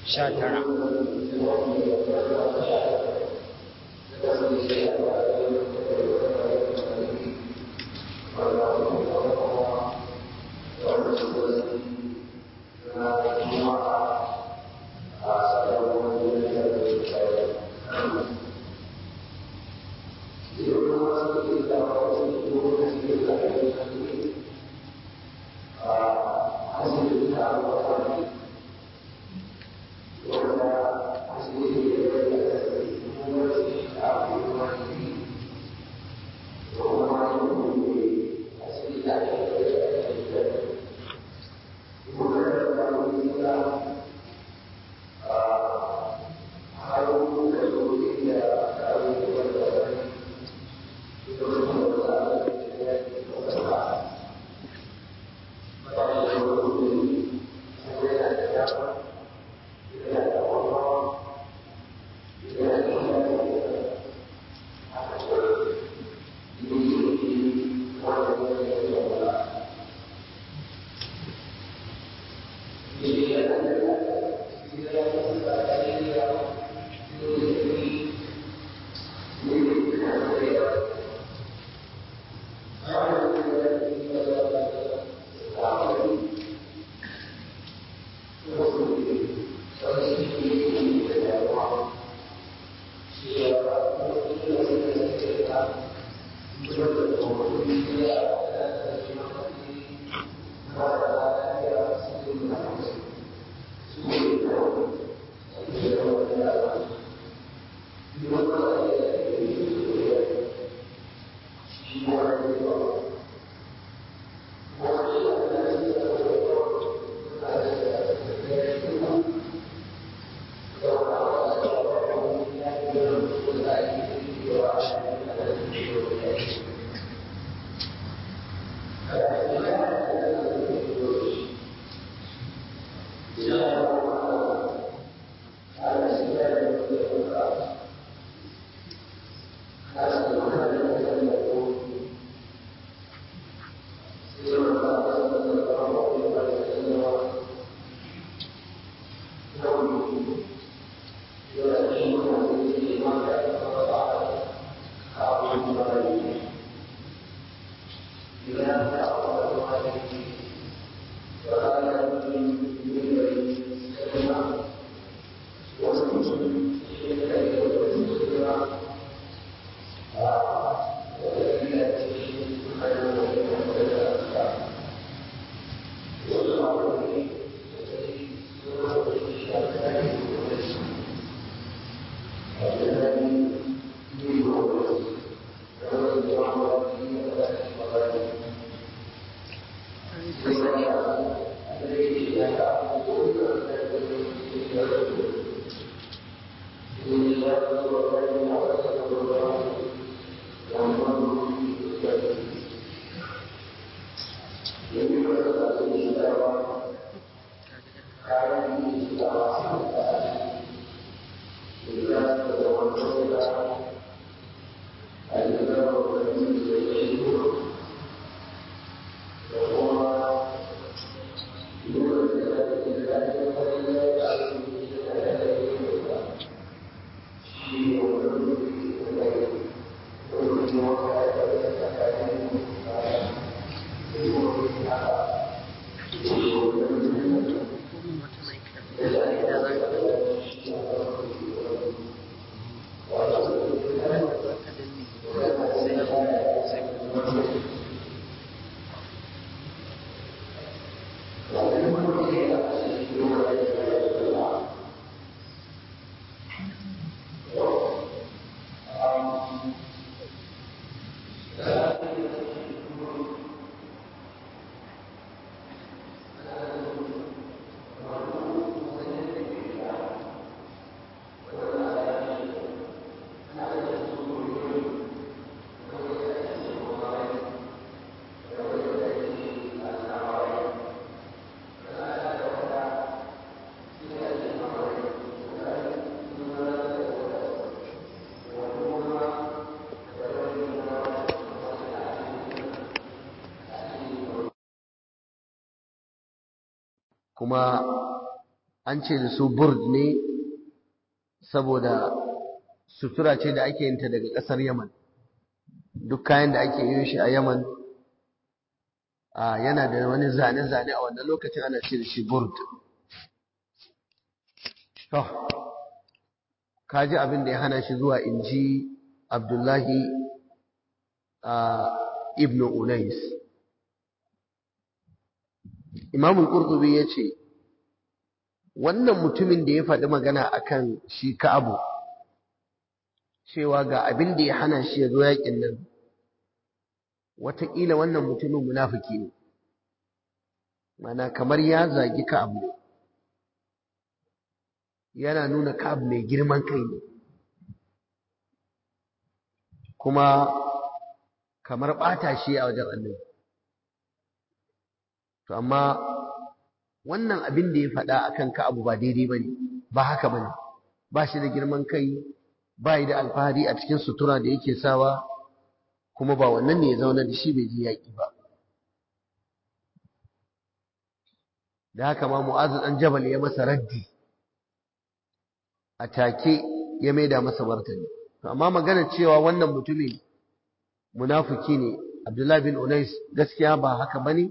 sha tara kuma an ce da su burd ne saboda sutura ce da ake yinta daga ƙasar yaman duk kayan da ake yin shi a yaman yana da wani zane-zane a wannan lokacin ana ce da shi burd to kaji abin da ya hana shi zuwa inji abdullahi ibn unais imamul qurtubi ya ce wannan mutumin da ya faɗi magana akan shi ka'abu cewa ga abin da ya hana shi ya zo yakin nan wataƙila wannan mutumin munafiki ne mana kamar ya zagi ka'abu ne yana nuna ka'abu mai girman kai ne kuma kamar ɓata shi a wajen annabi to amma wannan abin da ya faɗa akan ka'abu ba daidai ba ne ba haka ba ne ba shi da girman kai ba da alfahari a cikin sutura da yake sawa kuma ba wannan ne ya zauna da shi bai ji yaƙi ba da haka ma mu'azu ɗan jabal ya masa raddi a take ya maida masa martani to amma magana cewa wannan mutumin munafiki ne abdullahi bin unais gaskiya ba haka bane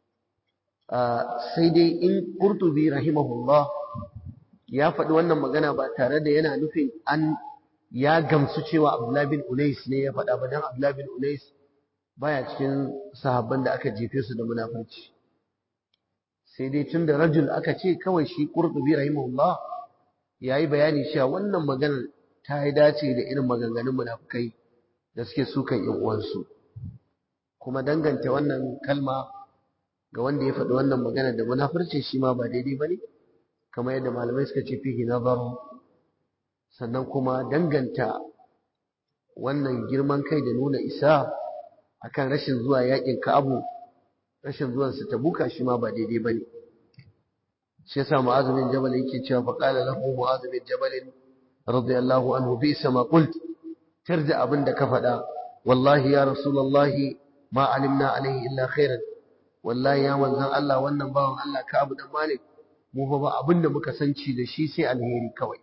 sai dai in qurtubi rahimahullah ya faɗi wannan magana ba tare da yana nufin an ya gamsu cewa abdullahi bin unais ne ya faɗa ba dan abdullahi bin unais baya cikin sahabban da aka jefe su da munafurci sai dai tun da rajul aka ce kawai shi qurtubi rahimahullah yayi bayani cewa wannan maganar ta yi dace da irin maganganun munafukai da suke sukan yan uwansu kuma danganta wannan kalma ga wanda ya faɗi wannan magana da munafurci shi ma ba daidai bane kamar yadda malamai suka ce fihi nazar sannan kuma danganta wannan girman kai da nuna isa akan rashin zuwa yakin Ka'abu rashin zuwan sa Tabuka shi ma ba daidai bane shi yasa Mu'adh bin Jabal yake cewa fa qala lahu Mu'adh bin Jabal radiyallahu anhu bi sama qult tarda abin da ka faɗa wallahi ya rasulullahi ma alimna alaihi illa khairan wallahi ya manzon Allah wannan bawan Allah Ka'abu dan Malik mu fa ba abin da muka san ci da shi sai alheri kawai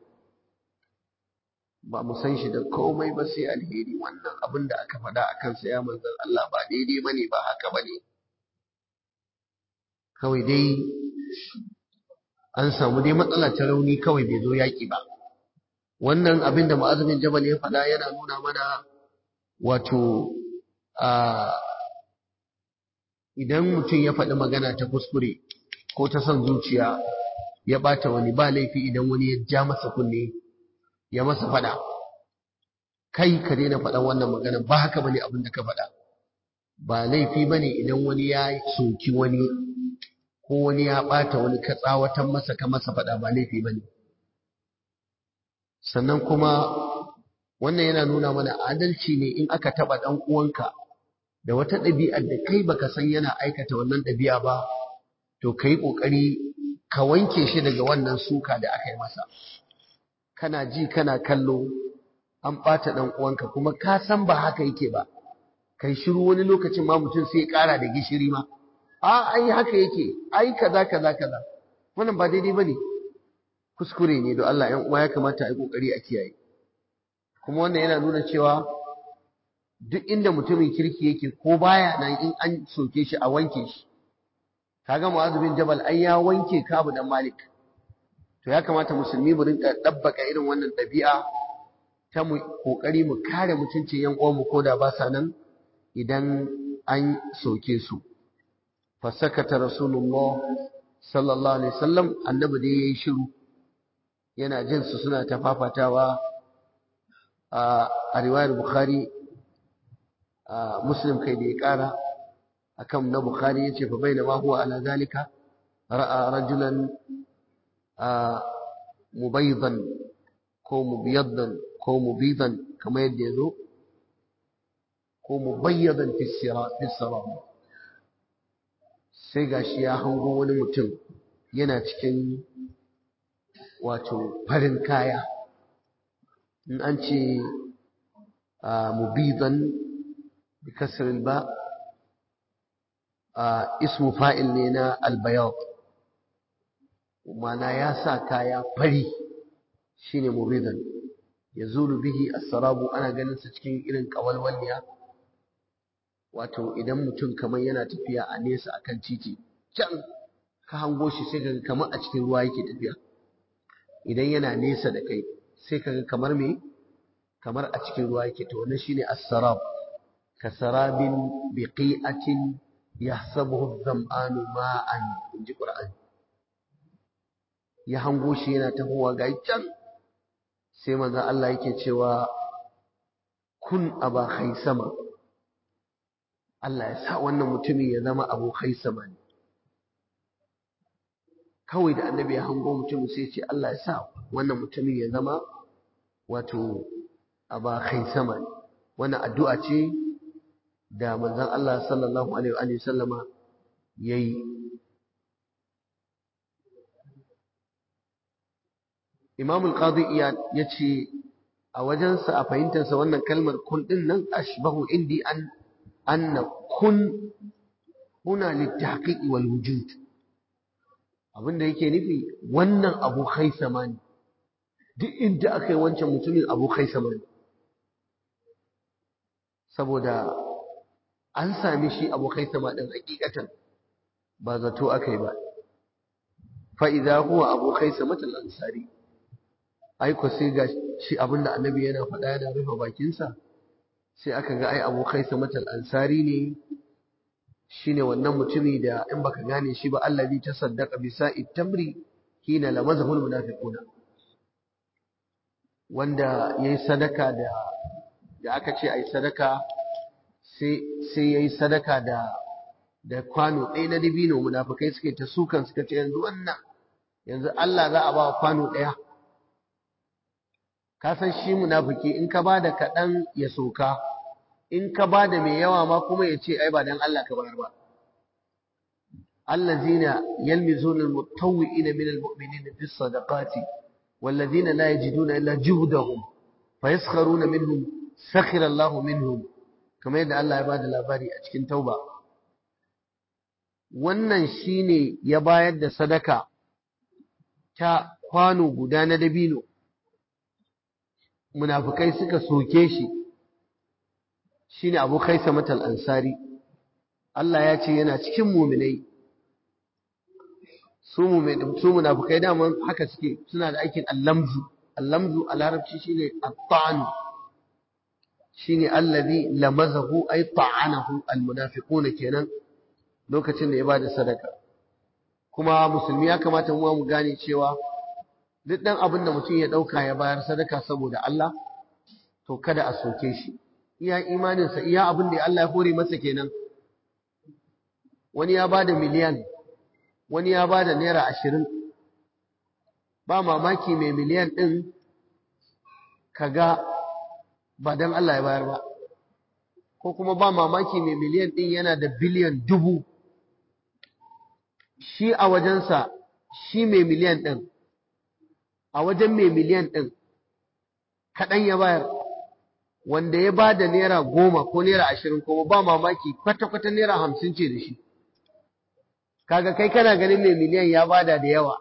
ba mu san shi da komai ba sai alheri wannan abin da aka faɗa a kansa ya manzan Allah ba daidai ba ne ba haka ba ne kawai dai an samu dai matsala ta rauni kawai bai zo yaƙi ba wannan abin da ma'azumin jabal ya faɗa yana nuna mana wato a idan mutum ya faɗi magana ta kuskure ko ta son zuciya ya ɓata wani ba laifi idan wani ya ja masa kunne ya masa faɗa kai ka daina faɗan wannan magana ba haka bane abin da ka faɗa ba laifi bane idan wani ya soki wani ko wani ya ɓata wani ka tsawatan masa ka masa faɗa ba laifi bane sannan kuma wannan yana nuna mana adalci ne in aka taɓa ɗan uwanka da wata ɗabi'ar da kai baka san yana aikata wannan ɗabi'a ba to ka yi ƙoƙari ka wanke shi daga wannan suka da aka yi masa kana ji kana kallo an ɓata ɗan uwanka kuma ka san ba haka yake ba kai shiru wani lokacin ma mutum sai ya ƙara da gishiri ma a ai haka yake ai kaza kaza kaza wannan ba daidai bane kuskure ne don Allah ƴan uwa ya kamata a yi kokari a kiyaye kuma wannan yana nuna cewa duk inda mutumin kirki yake ko baya nan in an soke shi a wanke shi kaga Mu'adh bin Jabal ai ya wanke Kabu dan Malik to ya kamata musulmi mu rinka dabbaka irin wannan ɗabi'a ta mu kokari mu kare mutuncin yan uwanmu ko da ba sa nan idan an soke su fasakata rasulullah sallallahu alaihi wasallam annabi da yayi shiru yana jin su suna ta fafatawa a riwayar bukhari muslim kai da ya kara akan na bukhari yace fa bainama huwa ala zalika ra'a rajulan mubaydan ko mubiyaddan ko mubidan kamar yadda ya zo ko mubayyadan fi sira sai gashi ya hango wani mutum yana cikin wato farin kaya in an ce mubidan bi kasr ba ismu fa'il ne na albayad mana ya sa kaya fari shine mubidan yazulu bihi as-sarabu ana ganin sa cikin irin kawalwalniya wato idan mutum kamar yana tafiya a nesa akan titi can ka hango shi sai kaga kamar a cikin ruwa yake tafiya idan yana nesa da kai sai kaga kamar me kamar a cikin ruwa yake to wannan shine as-sarab kasarabin biqi'atin yahsabuhu adh-dham'anu ma'an inji qur'ani ya hango shi yana tahowa ga can sai manzo Allah yake cewa kun aba khaisama Allah ya sa wannan mutumin ya zama abu khaisama ne kawai da annabi ya hango mutumin sai ce Allah ya sa wannan mutumin ya zama wato aba khaisama ne wannan addu'a ce da manzon Allah sallallahu alaihi wa sallama yayi Imam al-Qadi Iyad yace a wajensa a fahimtarsa wannan kalmar kun din nan ashbahu indi an anna kun huna litahqiq wal wujud abinda yake nufi wannan abu khaisama ne duk inda aka yi wancan mutumin abu khaisama ne saboda an sami shi abu khaisama din hakikatan ba zato aka yi ba fa idza huwa abu khaisama al-ansari aiko sai ga shi abinda annabi yana faɗa yana rufe bakinsa sai aka ga ai abu khaisama al-ansari ne shine wannan mutumi da in baka gane shi ba allazi tasaddaqa bi sa'id tamri hina lamazahu almunafiquna wanda yayi sadaka da da aka ce ai sadaka sai sai yayi sadaka da da kwano ɗaya na dibino munafikai suke ta sukan suka ce yanzu wannan yanzu Allah za a ba kwano ɗaya ka san shi munafiki in ka bada kaɗan ya soka in ka ba da mai yawa ma kuma ya ce ai ba dan Allah ka bayar ba allazina yalmizuna almutawwi'ina min almu'minina fi sadaqati wallazina la yajiduna illa juhdahum fayaskharuna minhum sakhira Allah minhum kamar yadda Allah ya ba da labari a cikin tauba wannan shine ya bayar da sadaka ta kwano guda na dabino munafikai suka soke shi shine Abu Khaisamat al-Ansari Allah ya ce yana cikin mu'minai su mu'min su munafikai da haka suke suna da aikin al-lamzu al-lamzu a larabci shine at-ta'n shine allazi lamazahu ay ta'anahu al-munafiquna kenan lokacin da ya bada sadaka kuma musulmi ya kamata mu mu gane cewa duk dan abin da mutum ya dauka ya bayar sadaka saboda Allah to kada a soke shi iya imaninsa iya abin da Allah ya hore masa kenan wani ya bada miliyan wani ya bada naira ashirin ba mamaki mai miliyan ɗin kaga ba don Allah ya bayar ba ko kuma ba mamaki mai miliyan ɗin yana da biliyan dubu shi a wajensa shi mai miliyan ɗin a wajen mai miliyan ɗin kaɗan ya bayar wanda ya ba da naira goma ko naira ashirin kuma ba mamaki kwata-kwata naira hamsin ce da shi kaga kai kana ganin mai miliyan ya bada da yawa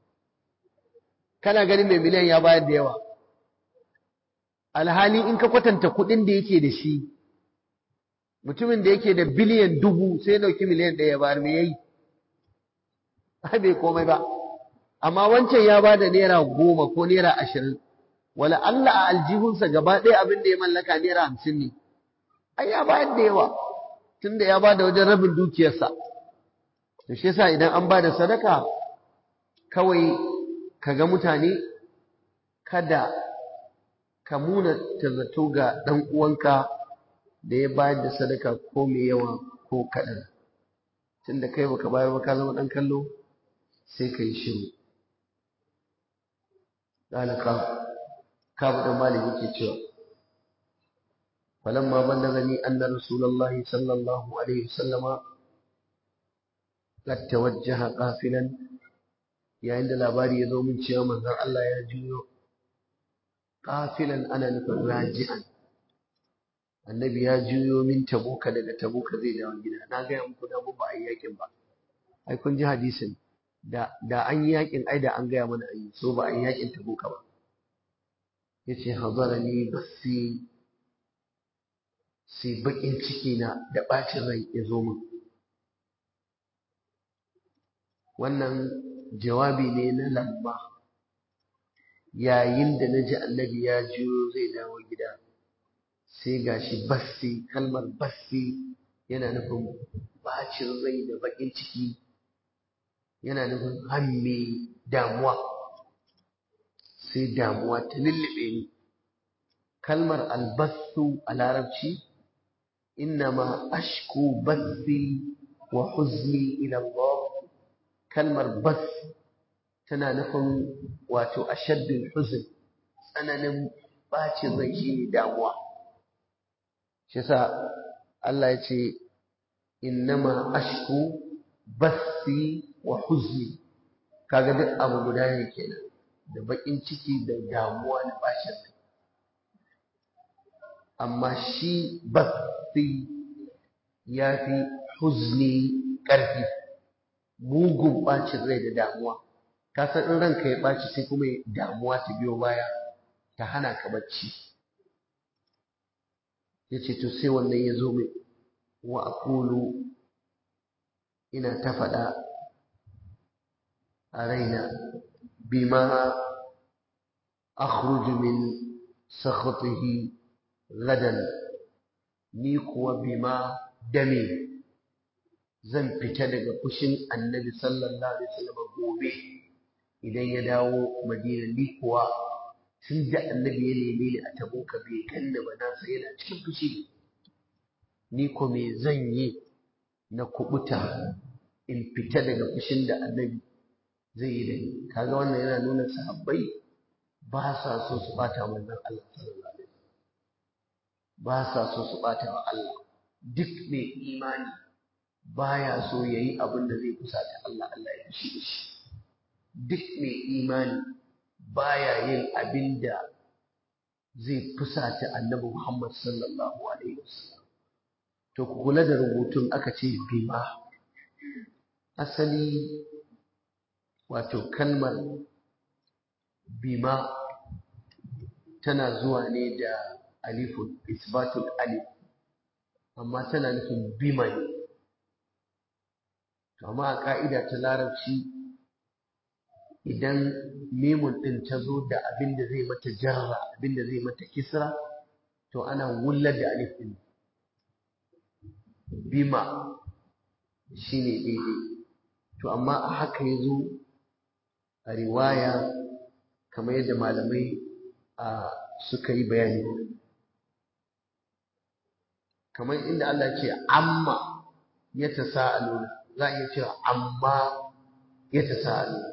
kana ganin mai miliyan ya bayar da yawa alhali in ka kwatanta kuɗin da yake da shi mutumin da yake da biliyan dubu sai dauki miliyan ɗaya ya bayar me yayi ai bai komai ba amma wancan ya bada naira goma ko naira ashirin wala Allah a aljihunsa gaba ɗaya abin da ya mallaka naira hamsin ne ai ya bayar da yawa tunda ya bada wajen rabin dukiyarsa to shi yasa idan an bada sadaka kawai kaga mutane kada ka muna tazato ga ɗan uwanka da ya bayar da sadaka ko mai yawa ko kaɗan tunda kai baka bayar ba ka zama ɗan kallo sai ka yi shiru ɗalaka kabu ɗan malik yake cewa falamma ballagani anna rasulullahi sallallahu alaihi wasallama qad tawajjaha qafilan yayin da labari ya zo min cewa manzon Allah ya juyo qafilan ana nufin raji'an annabi ya juyo min tabuka daga tabuka zai dawo gida na ga muku da ba a yakin ba ai kun ji hadisin da da an yi yakin ai da an gaya mana an yi so ba an yi yakin tabuka ba yace hadarani basi sai bakin ciki na da bacin rai ya zo min wannan jawabi ne na lamma yayin da na ji annabi ya jiyo zai dawo gida sai gashi bassi kalmar bassi yana nufin bacin rai da bakin ciki yana nufin hamme damuwa sai damuwa ta lullube ni kalmar albassu a larabci innama ashku bassi wa huzni ila Allah kalmar bas tana nufin wato ashaddul huzn tsananin bacin rai shine damuwa shi yasa Allah ya ce innama ashku bassi wa huzni kaga duk abu guda ne kenan da bakin ciki da damuwa da bacin rai amma shi bassi ya fi huzni ƙarfi mugun bacin rai da damuwa ka san in ranka ya ɓaci sai kuma damuwa ta biyo baya ta hana ka bacci ya ce to sai wannan ya zo mai wa aqulu ina ta faɗa a raina bima akhruju min sakhatihi gadan ni kuwa bima dame zan fita daga fushin annabi sallallahu alaihi wasallam gobe idan ya dawo madina ni kuwa tun da annabi ya neme ni a tabuka bai kanna ba na sai yana cikin fushi ni ko me zan yi na kubuta in fita daga fushin da annabi zai yi da ni kaga wannan yana nuna sahabbai ba sa so su bata manzon Allah sallallahu alaihi wasallam ba sa so su bata wa Allah duk mai imani baya so yayi abin da zai kusata Allah Allah ya fushi da shi duk mai imani baya yin abin da zai fusata annabi Muhammad sallallahu alaihi wasallam to ku kula da rubutun aka ce bima asali wato kalmar bima tana zuwa ne da alifun isbatul alif amma tana nufin bima ne amma a ka'ida ta larabci idan memun ɗin ta zo da abin da zai mata jarra abin da zai mata kisra to ana wullar da alif ɗin bima shine daidai to amma a haka ya zo a riwaya kamar yadda malamai a suka yi bayani kamar inda Allah ce amma ya ta sa'aluna za a iya cewa amma ya ta sa'aluna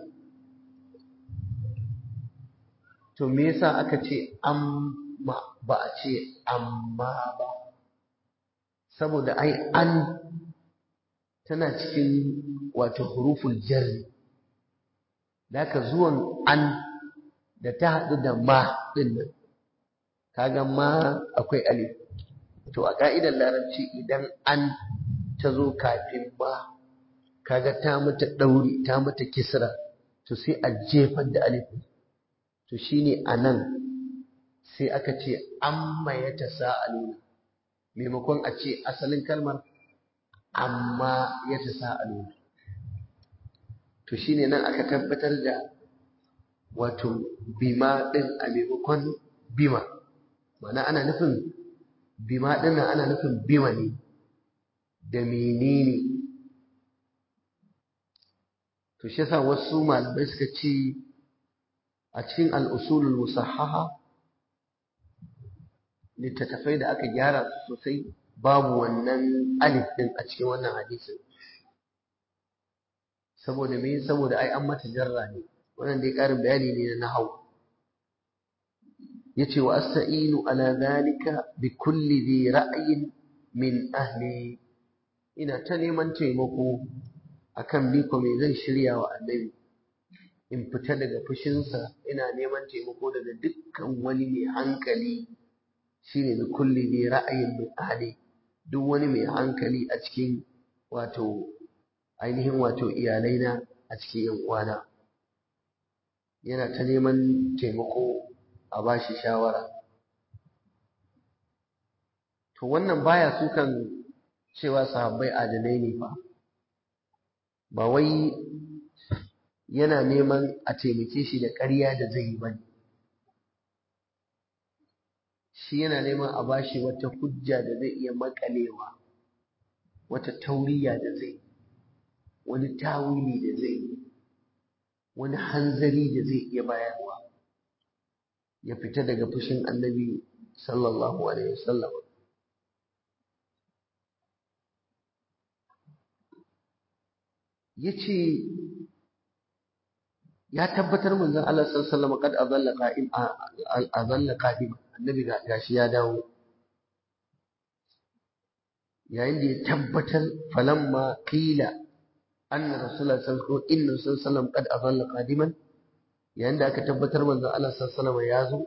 to me yasa aka ce amma ba a ce amma ba saboda ai an tana cikin wato huruful jarri Daka zuwan an da ta haɗu da ma ɗin nan kaga ma akwai alif to a ka'idar larabci idan an ta zo kafin ba kaga ta mata ɗauri ta mata kisra to sai a jefar da alif to shine anan sai aka ce amma ya tasa'aluna maimakon a ce asalin kalmar amma ya tasa'aluna to shine nan aka tabbatar da wato bima ɗin a maimakon bima mana ana nufin bima ɗin nan ana nufin bima ne da menene to shi yasa wasu malamai suka ce a cikin al'usulul musahhaha littattafai da aka gyara sosai babu wannan alif ɗin a cikin wannan hadisin saboda me saboda ai an mata jarra ne wannan dai ƙarin bayani ne na nahau yace wa asta'inu ala zalika bi kulli dhi ra'yin min ahli ina ta neman taimako akan ni ko me zan shirya wa annabi in fita daga fushinsa ina neman taimako daga dukkan wani mai hankali shine bi kulli dhi ra'yin min ahli duk wani mai hankali a cikin wato ainihin wato iyalaina a cikin yan uwana yana ta neman taimako a bashi shawara to wannan baya sukan cewa sahabbai adalai ne fa ba wai yana neman a taimake shi da ƙarya da zai yi bane shi yana neman a bashi wata hujja da zai iya makalewa wata tauriya da zai wani tawili da zai wani hanzari da zai iya bayarwa ya fita daga fushin annabi sallallahu alaihi wasallam yace ya tabbatar manzon Allah sallallahu alaihi wasallam kad azalla qa'im azalla qa'im annabi gashi ya dawo yayin da ya tabbatar falamma qila anna rasulullah sallallahu alaihi wasallam inna sallallahu qad azalla qadiman yayin da aka tabbatar manzon Allah sallallahu alaihi wasallam ya zo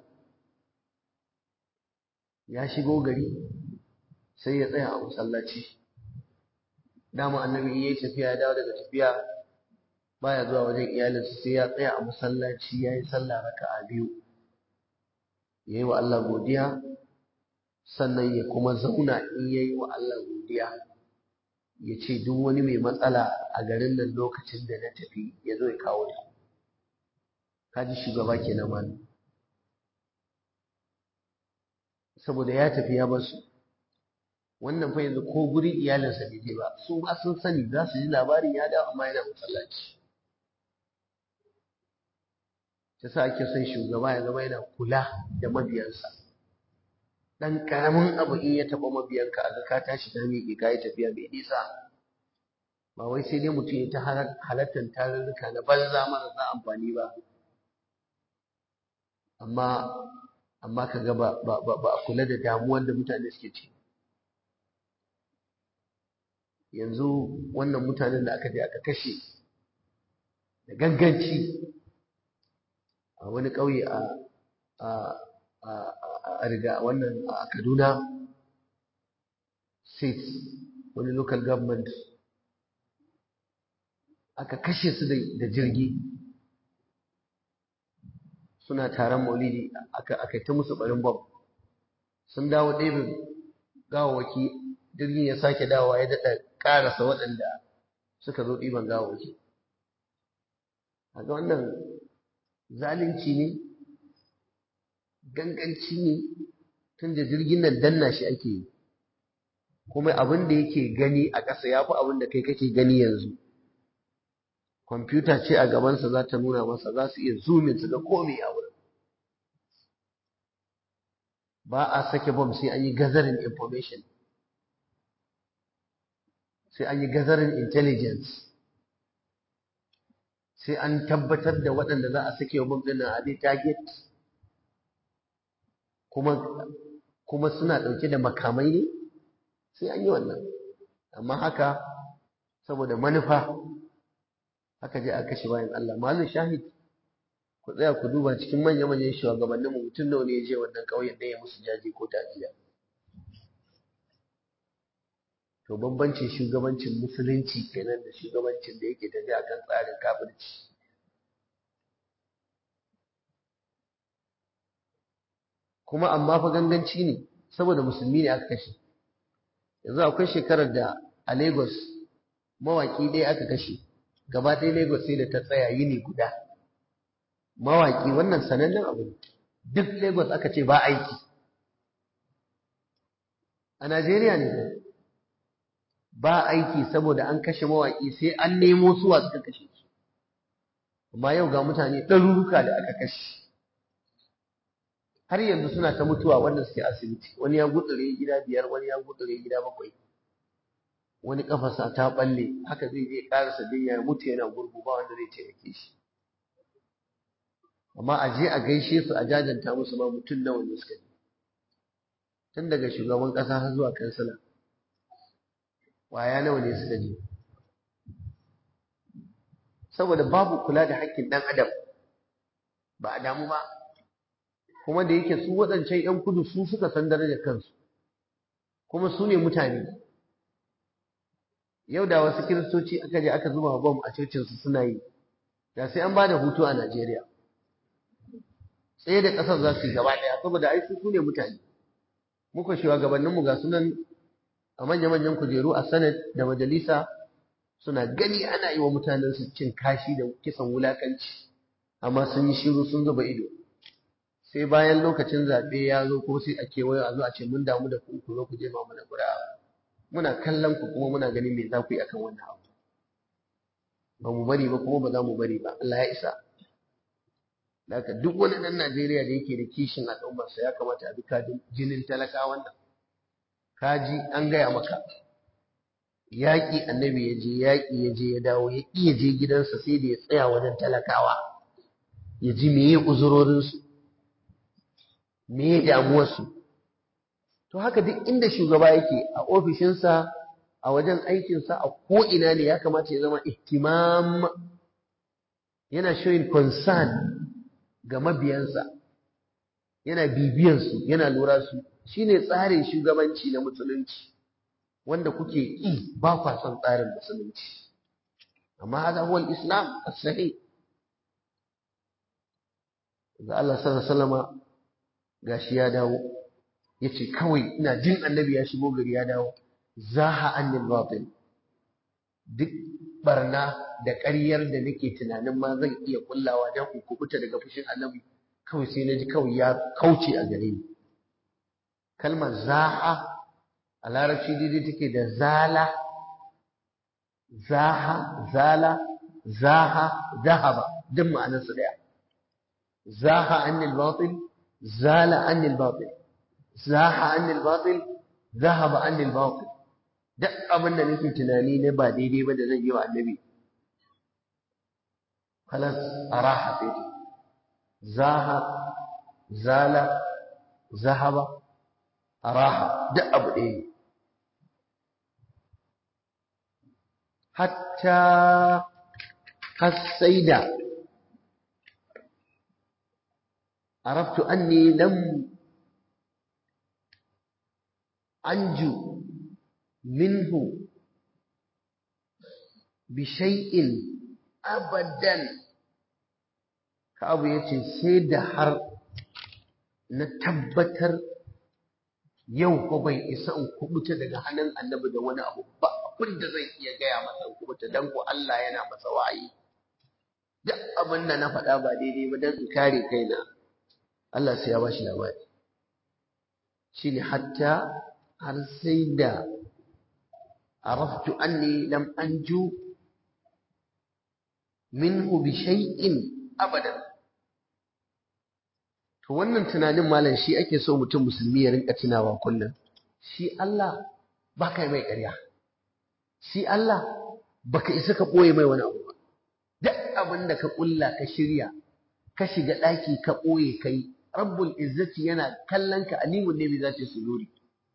ya shigo gari sai ya tsaya a masallaci dama annabi yayi tafiya ya dawo daga tafiya baya zuwa wajen iyalinsa sai ya tsaya a masallaci ya yi sallah raka'a biyu ya yi wa Allah godiya sannan ya kuma zauna in ya yi wa Allah godiya ya ce duk wani mai matsala a garin nan lokacin da na tafi ya zo ya kawo ta kaji shugaba ke na mani saboda ya tafi ya basu wannan fa yanzu ko guri iyalinsa bai je ba su ba sun sani za su ji labarin ya dawo amma yana masallaci ta sa ake son shugaba ya zama yana kula da mabiyansa dan karamin abu in ya taba mabiyanka a ka tashi ta miƙe ka yi tafiya mai nisa ba wai sai dai mutum ya ta halartar tarurruka na banza marasa amfani ba amma amma ka ga ba a kula da damuwar da mutane suke ci yanzu wannan mutanen da aka je aka kashe da ganganci a wani ƙauye a a riga wannan a Kaduna state wani local government aka kashe su da jirgi suna taron maulidi aka aka ta musu barin bom sun dawo ɗaya gawawaki jirgin ya sake dawowa ya daɗa ƙarasa waɗanda suka zo ɗiban gawawaki a ga wannan zalunci ne ganganci ne tun da jirgin nan danna shi ake yi kuma abin da yake gani a ƙasa ya fi abin da kai kake gani yanzu kwamfuta ce a gabansa za ta nuna masa za su iya zoomin su ga komai a wurin ba a sake bom sai an yi gazarin information sai an yi gazarin intelligence sai an tabbatar da waɗanda za a sake wa bom ɗin a dai target kuma kuma suna ɗauke da makamai ne sai an yi wannan amma haka saboda manufa haka je a kashe bayan Allah malin shahid ku tsaya ku duba cikin manya manyan shugabannin mu mutum nawa ne ya je wannan ƙauyen da ya musu jaji ko tafiya to bambancin shugabancin musulunci kenan da shugabancin da yake tafiya kan tsarin kafirci kuma amma fa ganganci ne saboda musulmi ne aka kashe yanzu akwai shekarar da a Lagos mawaki ɗaya aka kashe gaba ɗaya Lagos sai da ta tsaya yini guda mawaki wannan sanannen abu ne duk Lagos aka ce ba aiki a Najeriya ne ba aiki saboda an kashe mawaki sai an nemo suwa suka kashe su amma yau ga mutane ɗaruruka da aka kashe har yanzu suna ta mutuwa wanda suke asibiti wani ya gutsure gida biyar wani ya gutsure gida bakwai wani kafarsa ta balle haka zai je karasa jinya ya mutu yana gurgu ba wanda zai taimake shi amma a je a gaishe su a jajanta musu ma mutum nawa ne suka yi tun daga shugaban kasa har zuwa kansila waya nawa ne suka je saboda babu kula da haƙƙin ɗan adam ba a damu ba kuma da yake su waɗancan 'yan kudu su suka san darajar kansu kuma su ne mutane yau da wasu kiristoci aka je aka zuba bom a cocinsu suna yi da sai an ba da hutu a Najeriya tsaye da ƙasar za su yi gaba ɗaya saboda ai su ne mutane muka shugabanninmu ga sunan a manya-manyan kujeru a sanad da majalisa suna gani ana yi wa mutanen su cin kashi da kisan wulakanci amma sun yi shiru sun zuba ido sai bayan lokacin zaɓe ya zo ko sai a kewaye a zo a ce mun damu da ku ku zo ku je ma mana gura muna kallon ku kuma muna ganin me za ku yi akan wannan abu ba mu bari ba kuma ba za mu bari ba Allah ya isa Daka duk wani ɗan Najeriya da yake da kishin al'ummarsa ya kamata a bi kadin jinin talakawan nan. Kaji an gaya maka. Yaƙi annabi ya je, yaƙi ya je ya dawo, ya iya je gidansa sai da ya tsaya wajen talakawa. Ya ji me ya uzurorinsu, me ya damuwarsu. To haka duk inda shugaba yake a ofishinsa, a wajen aikinsa, a ko'ina ne ya kamata ya zama ihtimam yana showing concern ga mabiyansa yana bibiyansu yana lura su shine tsarin shugabanci na musulunci wanda kuke yi ba kwa son tsarin musulunci amma hada huwa islam as-sahih ga Allah sallallahu alaihi wasallama gashi ya dawo yace kawai ina jin annabi ya shigo gari ya dawo zaha anil batil duk barna da ƙaryar da nake tunanin ma zan iya kullawa don in kubuta daga fushin annabi kawai sai na ji kawai ya kauce a gare ni kalmar zaha a larabci daidai take da zala zaha zala zaha zahaba duk ma'anarsa daya zaha anil batil zala anil batil zaha anil batil zahaba anil batil duk abin da nake tunani ne ba daidai ba da zan yi wa annabi خلاص أراح فيه زاها زال ذهب أراح دأب إيه حتى السيدة عرفت أني لم أنجو منه بشيء abadan abu ya ce sai da har na tabbatar yau ko bai isa in kubuta daga hannun annabi da wani abu ba abin da zan iya gaya masa in kubuta dan ko Allah yana masa wayi duk abin da na faɗa ba daidai ba dan in kare kaina Allah sai ya bashi labari shine hatta har sai da araftu anni lam anju minhu bi shay'in abadan to wannan tunanin malam shi ake so mutum musulmi ya rinka tunawa kullum shi Allah baka mai ƙarya shi Allah baka isa ka ɓoye mai wani abu ba duk abin da ka ƙulla ka shirya ka shiga ɗaki ka ɓoye kai rabbul izzati yana kallon ka alimun ne bi zati suduri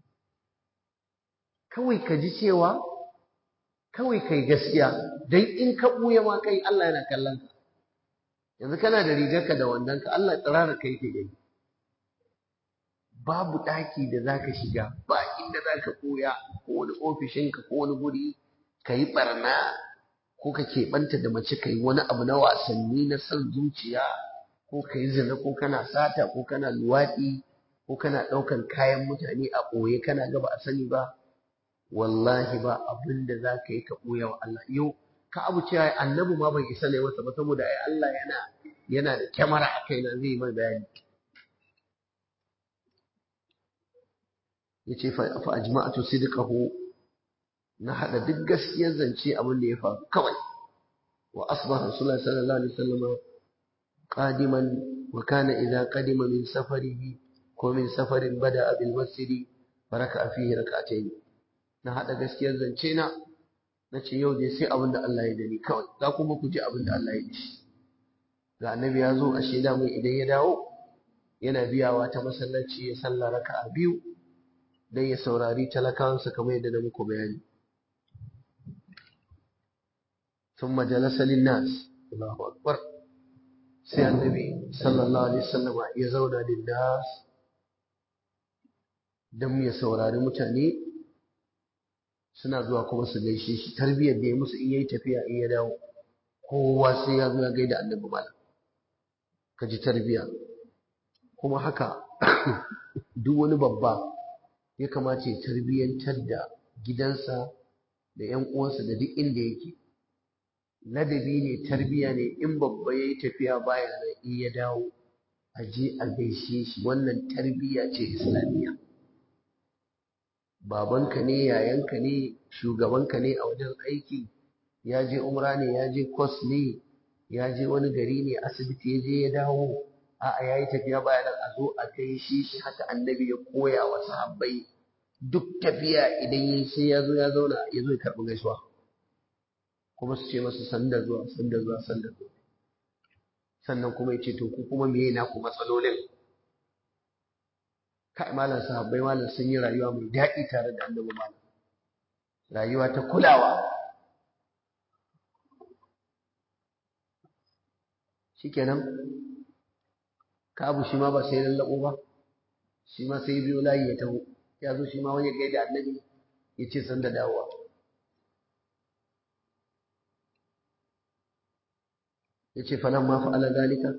kawai ka ji cewa kawai kai gaskiya dan in ka ɓuya ma kai Allah yana kallon ka yanzu kana da rigarka da wandonka Allah tsirara kai ke gani babu ɗaki da zaka shiga ba inda zaka ɓuya ko wani ofishinka ko wani guri ka yi ɓarna ko ka keɓanta da mace ka yi wani abu na wasanni na son zuciya ko ka yi zina ko kana sata ko kana luwaɗi ko kana ɗaukan kayan mutane a ɓoye kana gaba a sani ba wallahi ba abin da za ka yi ka ɓoye wa Allah yau ka abu cewa annabi ma bai isa ne masa ba saboda ai Allah yana yana da kyamara a kaina zai mai bayani yace fa fa ajma'atu sidqahu na hada duk gaskiyar zance abin da ya faru kawai wa asbaha rasulullahi sallallahu alaihi wasallam qadiman wa kana idza qadima min safarihi ko min safarin bada bil masjidi baraka fihi rak'atayn na hada gaskiyar zance na nace yau dai sai abin da Allah ya dani kawai za kuma ku ji abin da Allah ya dashi ga annabi ya zo a shaida mai idan ya dawo yana biyawa ta masallaci ya salla raka'a biyu dan ya saurari talakawansa kamar yadda na muku bayani ثم جلس للناس الله أكبر sai annabi sallallahu alaihi wasallam ya zauna linnas dan ya saurari mutane suna zuwa kuma su gaishe shi tarbiyyar da ya musu in yayi tafiya in ya dawo kowa sai ya zo ya gaida annabi malam ka ji tarbiya kuma haka duk wani babba ya kamace tarbiyyantar da gidansa da ‘yan uwansa da duk inda yake ladabi ne tarbiya ne in babba ya yi tafiya baya nan in ya dawo a je a gaishe shi wannan tarbiya ce islamiyya babanka ne yayanka ne shugabanka ne a wajen aiki ya je umra ne ya je kwas ne ya je wani gari ne asibiti ya je ya dawo a'a ya yi tafiya baya nan a zo a gaishe shi haka annabi ya koya wa sahabbai duk tafiya idan yi sai ya zo ya zauna ya zo ya karɓi gaisuwa kuma su ce masa sanda zuwa sanda zuwa sanda zuwa sannan kuma ya ce to ku kuma meye na ku matsalolin kai malam sahabbai malam sun yi rayuwa mai daɗi tare da annabi malam rayuwa ta kulawa shikenan kabu shi ma ba sai lallabo ba shi ma sai biyo layi ya taho ya zo shi ma wani gaida annabi ya ce san da dawowa ya ce falan ma fa'ala zalika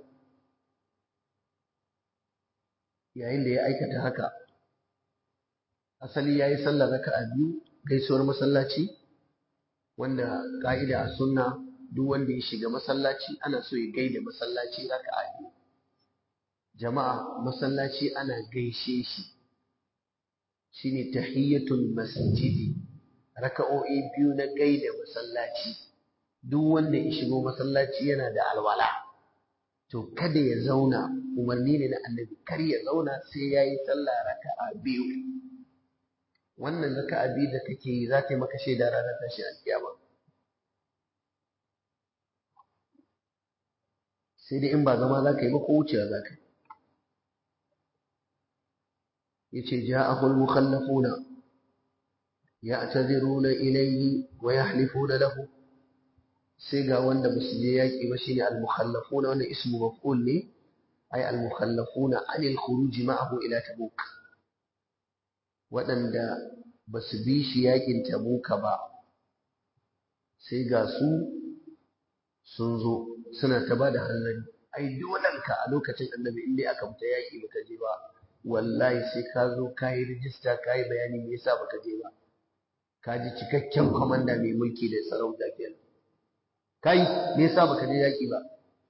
yayin da ya aikata haka asali ya yi sallar raka a biyu gaisuwar masallaci wanda ƙa'ida a sunna duk wanda ya shiga masallaci ana so ya gaida masallaci raka a biyu jama'a masallaci ana gaishe shi shine tahiyyatul masjidi raka'o'i biyu na gaida masallaci duk wanda ya shigo masallaci yana da alwala to kada ya zauna umarni ne na annabi kar ya zauna sai yayi sallah raka'a biyu wannan raka'a biyu da kake yi za ta yi maka shaida ranar tashi alkiyama sai dai in ba zama za ka yi ba ko wucewa za ka yi yace ja'ahu al-mukhallafuna ya'taziruna ilayhi wa yahlifuna lahu sai ga wanda basu je yaki ba shine al-mukhallafuna wannan ismu maf'ul ne ay al-mukhallafuna 'an al-khuruj ma'ahu ila tabuk wadanda basu bi shi yakin tabuka ba sai ga su sun zo suna ta bada hanzari ai dolanka a lokacin annabi in dai aka fita yaki baka je ba wallahi sai ka zo ka yi rijista ka yi bayani me yasa baka je ba ka ji cikakken kwamanda mai mulki da sarauta kenan kai me yasa baka je yaki ba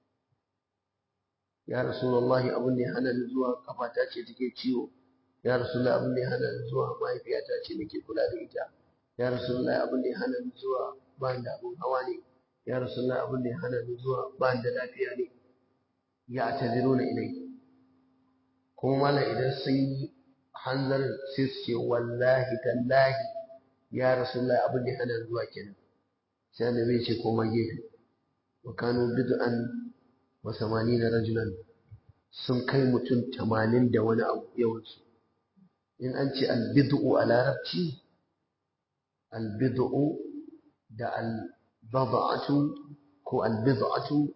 ya rasulullahi abin da ya hana ni zuwa kafata ce take ciwo ya rasulullahi abin da ya hana ni zuwa mahaifiyata ce nake kula da ita ya rasulullahi abin da ya hana ni zuwa ba da abin hawa ne ya rasulullahi abin da ya hana ni zuwa ba da lafiya ne ya taziruna ilai kuma malam idan sun yi hanzarin sai su ce wallahi tallahi ya rasulullah abin da hana zuwa kenan sai annabi ya ce koma gefe wa kanu bid'an wa samanina rajulan sun kai mutum tamanin da wani abu yawansu in an ce albid'u a larabci albid'u da albada'atu ko albid'atu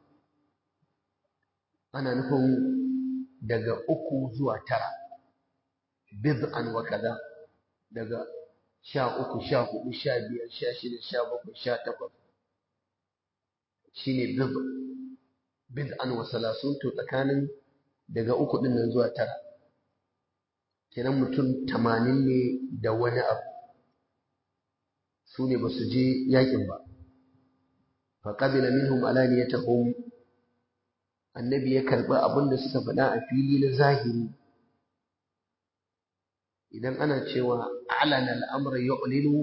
ana nufin daga uku zuwa tara bid'an wa kaza daga sha uku sha hudu sha biyar sha shida sha bakwai sha takwas shine bid bid'an wa salasun to tsakanin daga uku din nan zuwa tara kenan mutum tamanin ne da wani abu su ne ba su je yakin ba faƙabila minhum alaniyatahum annabi ya karɓi abin da suka faɗa a fili na zahiri idan ana cewa alana al'amra yu'linu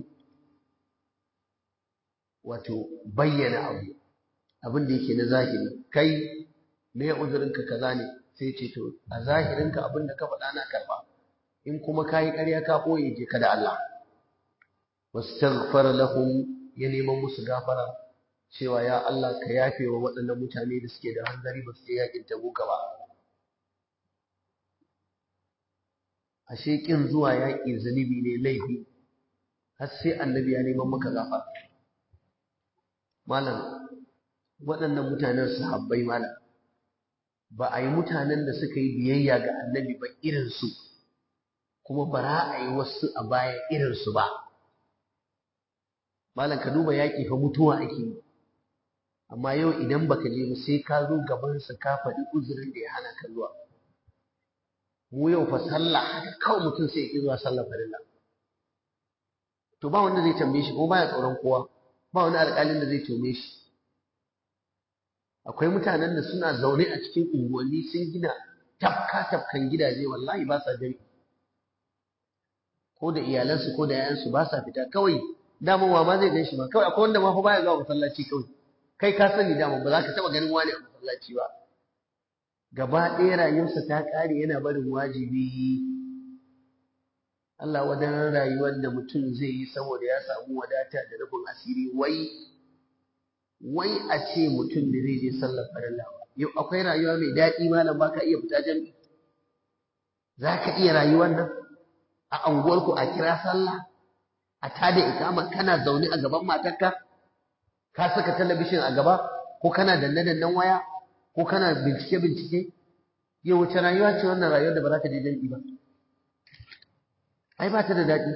wato bayyana abu abin da yake na zahiri kai me uzurinka kaza ne sai ce to a zahirinka abin da ka faɗa na karɓa in kuma kayi ƙarya ka ɓoye je ka da Allah wastaghfara lahum ya neman musu gafara cewa ya Allah ka yafe wa waɗannan mutane da suke da hanzari ba su je yakin tabuka ba ashe kin zuwa yaƙi zunubi ne laifi har sai annabi ya neman maka gafara malam waɗannan mutanen sahabbai malam ba a yi mutanen da suka yi biyayya ga annabi ba irinsu kuma ba za a yi wasu a baya irinsu ba malam ka duba yaƙi fa mutuwa ake yi amma yau idan baka je ba sai ka zo gaban sa ka faɗi uzurin da ya hana ka zuwa mu yau fa sallah haka kawai mutum sai ya ki zuwa sallah farilla to ba wanda zai tambaye shi ko baya tsoron kowa ba wani alƙalin da zai tome shi akwai mutanen da suna zaune a cikin unguwanni sun gina tafka tafkan gidaje wallahi ba sa jami'i ko da iyalansu ko da yayansu ba sa fita kawai daman wa ma zai gan shi ba kawai akwai wanda ma fa baya zuwa masallaci kawai kai ka sani daman ba za ka taɓa ganin wani a masallaci ba gaba ɗaya rayuwarsa ta ƙare yana barin wajibi Allah wadan rayuwar da mutum zai yi saboda ya samu wadata da rufin asiri wai wai a ce mutum da zai je sallar farilla yau akwai rayuwa mai daɗi malam ba ka iya fita jami'i za ka iya rayuwar nan a anguwarku a kira sallah a tada ikama kana zaune a gaban matarka ka saka talabishin a gaba ko kana danne-dannen waya ko kana bincike-bincike yau wace rayuwa ce wannan rayuwar da ba za ka je jami'i ba ai ba ta da daɗi